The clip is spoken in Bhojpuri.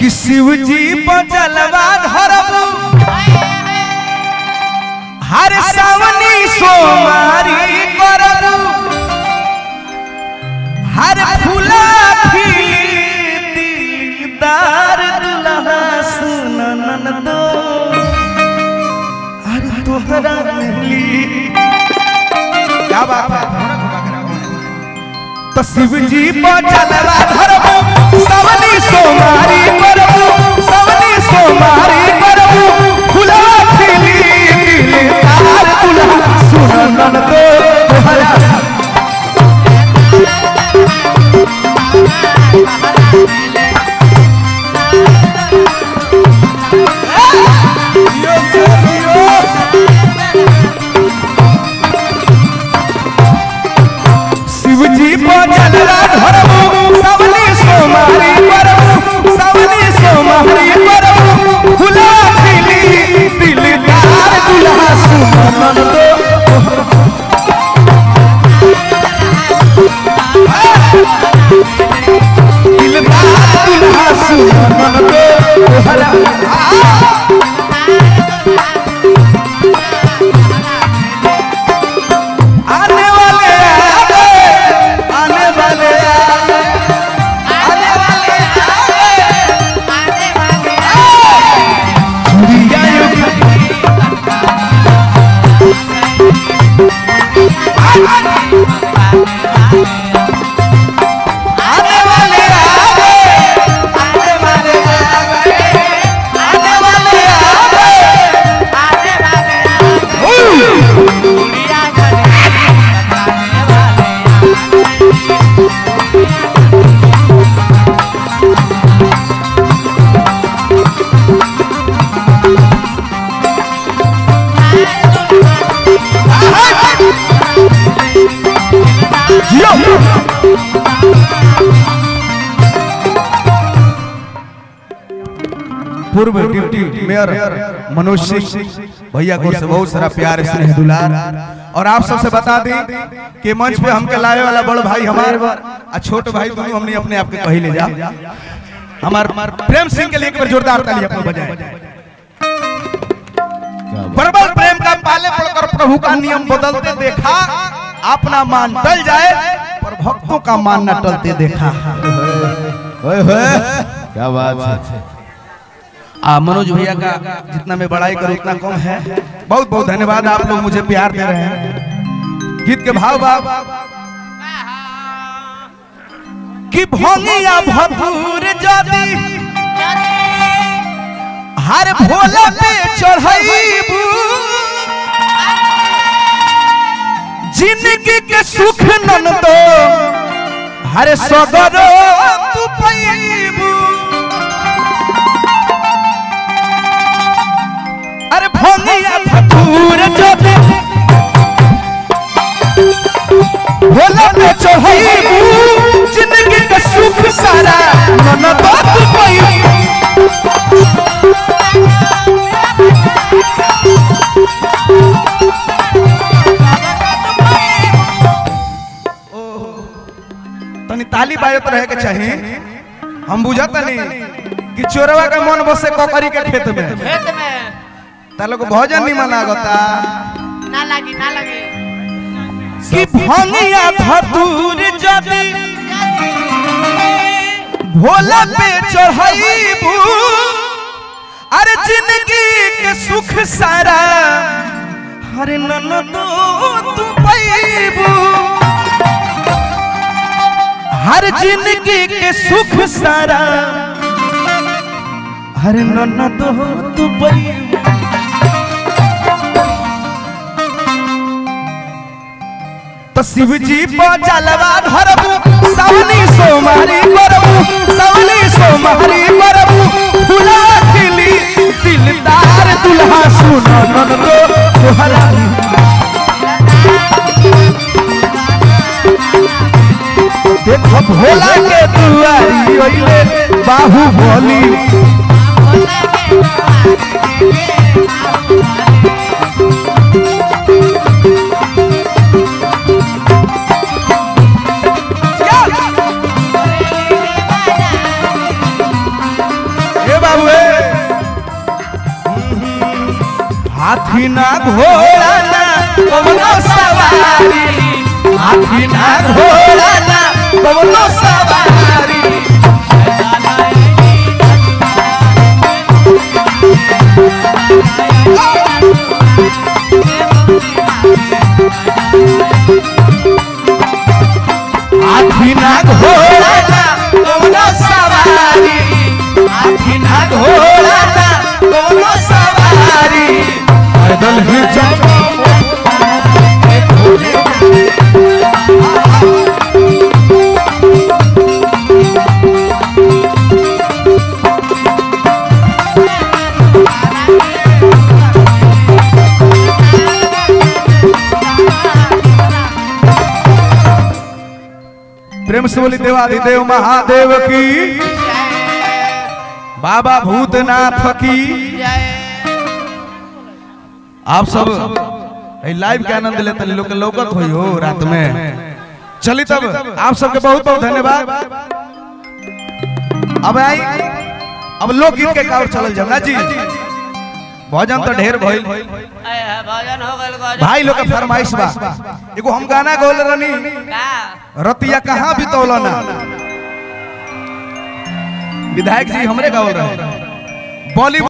कि शिव जी बजलवा धरबू हर सावनी सोमारी करबू हर फूला दिलदार दुल्हा सुनन दो अरे तोहरा मिली क्या बात है तो शिव जी बजलवा धरबू सवनी सोमारी करबू सवनी सोमारी करबू फूला खिली दिलदार दुल्हा सुनन दो तोहरा शिवजी बजलवा धरबू सवनी सोमारी करबू सवनी सोमारी करबू फुला खिली दिलदार दुल्हा सुमन दो दिलदार दुल्हा सुमन दो तोहरा आने वाले आ गए आने वाले आ गए आने वाले आ गए चूड़िया युग आने वाले आ गए आने वाले आ गए आने वाले आ गए पूर्व डिप्टी मेयर मनोज सिंह भैया को से बहुत सारा प्यार स्नेह दुलार और आप सबसे बता दें कि मंच पे हमके लाए वाला बड़ भाई हमार आ छोट भाई दोनों हमने अपने आप के कही ले जा हमार प्रेम सिंह के लिए एक बार जोरदार ताली आपको बजाए प्रबल प्रेम का पाले पड़कर प्रभु का नियम बदलते देखा अपना मान टल जाए पर भक्तों का मान न टलते देखा ओए होए क्या बात है आ मनोज भैया का जितना मैं बड़ाई करूं उतना कम है बहुत बहुत धन्यवाद आप लोग मुझे प्यार दे रहे हैं गीत के भाव बाब कि भोंगिया भभूर जदी हर भोला पे चढ़ाईबू जिंदगी के सुख नन दो हर सगरो तू पैबू अरे भोंगिया भभूर जदी भोला पे चढ़ाईबू जिंदगी के सुख सारा नन दो तू पैबू तनी ताली बाजत रहे के चाहिए हम बुझत नहीं कि चोरवा का मन बसे ककरी के खेत में खेत में तालो को भोजन नहीं मनागता ना लगी ना लगी कि भंगिया धतूर जदी भोला पे चढ़ाईबू अरे जिंदगी के सुख सारा हरे नन तो तू पैबू हर जिंदगी के सुख सारा हरे नन तो तू पैबू तो शिव जी जलवा धरबू सवनी सोमारी करबू सवनी सोमारी करबू फुला खिली दिलदार दुल्हा सुनो नन दो तोहरा देखो भोला के दुआरी ओइले बाहुबली हाथी ना घोड़ा ना कवनो सवारी हाथी ना घोड़ा ना कवनो सवारी हाथी ना घोड़ा ना कवनो सवारी हाथी ना घोड़ा ना कवनो सवारी पैदल ही चलो प्रेम से बोली देवाधिदेव महादेव की बाबा भूतनाथ की आप सब ए लाइव के आनंद लेते लोग के लौकत होई हो रात में चली तब आप सबके बहुत बहुत धन्यवाद अब आई अब लोकगीत के कावर चलल जाओ ना जी भजन तो ढेर भइल भजन हो गइल गजब भाई लोग के फरमाइश बा एगो हम गाना गौल रहनी का रतिया कहाँ बितौला ना विधायक जी हमरे गावल रहे बॉलीवुड